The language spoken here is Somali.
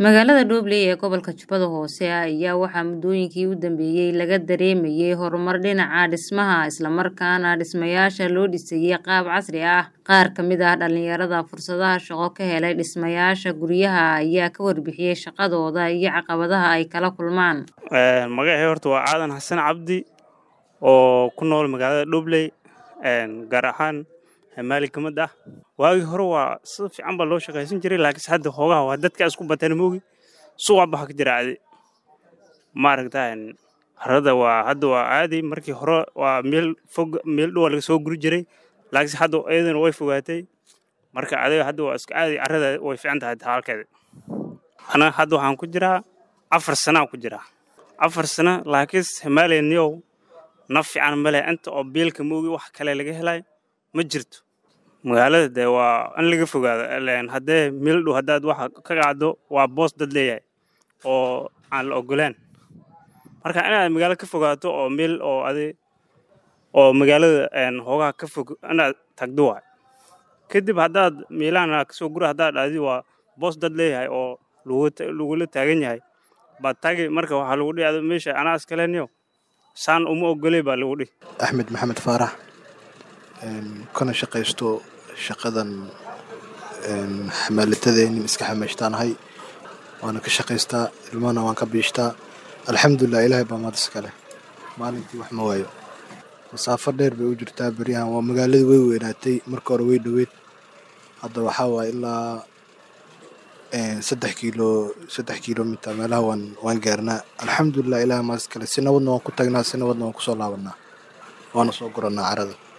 Magaalada Dhobley ee gobolka Jubbada Hoose ayaa waxaa muddooyinkii u dambeeyay laga dareemayay horumar dhinaca dhismaha isla markaana dhismayaasha loo dhisayay qaab casri ah. Qaar ka mid ah dhalinyarada fursadaha shaqo ka helay dhismayaasha guryaha ayaa ka warbixiyay shaqadooda iyo caqabadaha ay kala kulmaan. Magacay horta waa Aadan Xasan Cabdi oo ku nool magaalada Dhobley gaar ahaan maali ka mid ah waagii hore waa si fiican baa loo shaqaysan jiray laakiinse hadda hoogaha waa dadka isku bateen moogi suuqa baxa ka jira adi maaragtaa harada waa hadda waa caadi markii hore waa meel fog meel dhow laga soo guri jiray laakiinse hadda iyadana way fogaatay marka adiga hadda waa iska caadi carrada way fiican tahay halkeeda ana hadda waxaan ku jiraa afar sana ku jiraa afar sana laakiinse himaaleniyow naf fiican male inta oo biilka moogi wax kale laga helay ma jirto magaalada dee waa in laga fogaado haddee meel dhow haddaad waxa ka qaado waa boos dad leeyahay oo aan la ogolaan marka inaad magaalo ka fogaato oo meel oo adi oo magaalada hoogaha ka fog inaad tagdo waay kadib haddaad meelahan kasoo gura haddaad dhahdi waa boos dad leeyahay oo lagula taagan yahay baad taagi marka waxaa lagu dhihi meesha anaa iskaleniyo saan uma ogoley baa lagu dhihi axmed maxamed faarax kana shaqaysto shaqadan xamaalatadeenin iska xamaashtaanahay waana ka shaqaystaa ilmahana waan ka biishtaa alxamdulilah ilaahay baa mahad iska leh maalintii wax ma waayo masaafo dheer bay u jirtaa beryahan waa magaaladii way weynaatay marka hore way dhoweyd hadda waxaa waaye ilaa saddex kiilo saddex kiilomiter meelaha waan waan gaarnaa alxamdulilah ilaahay mahad iska leh si nabadna waan ku tagnaa si nabadna waan kusoo laabanaa waana soo gurannaa carada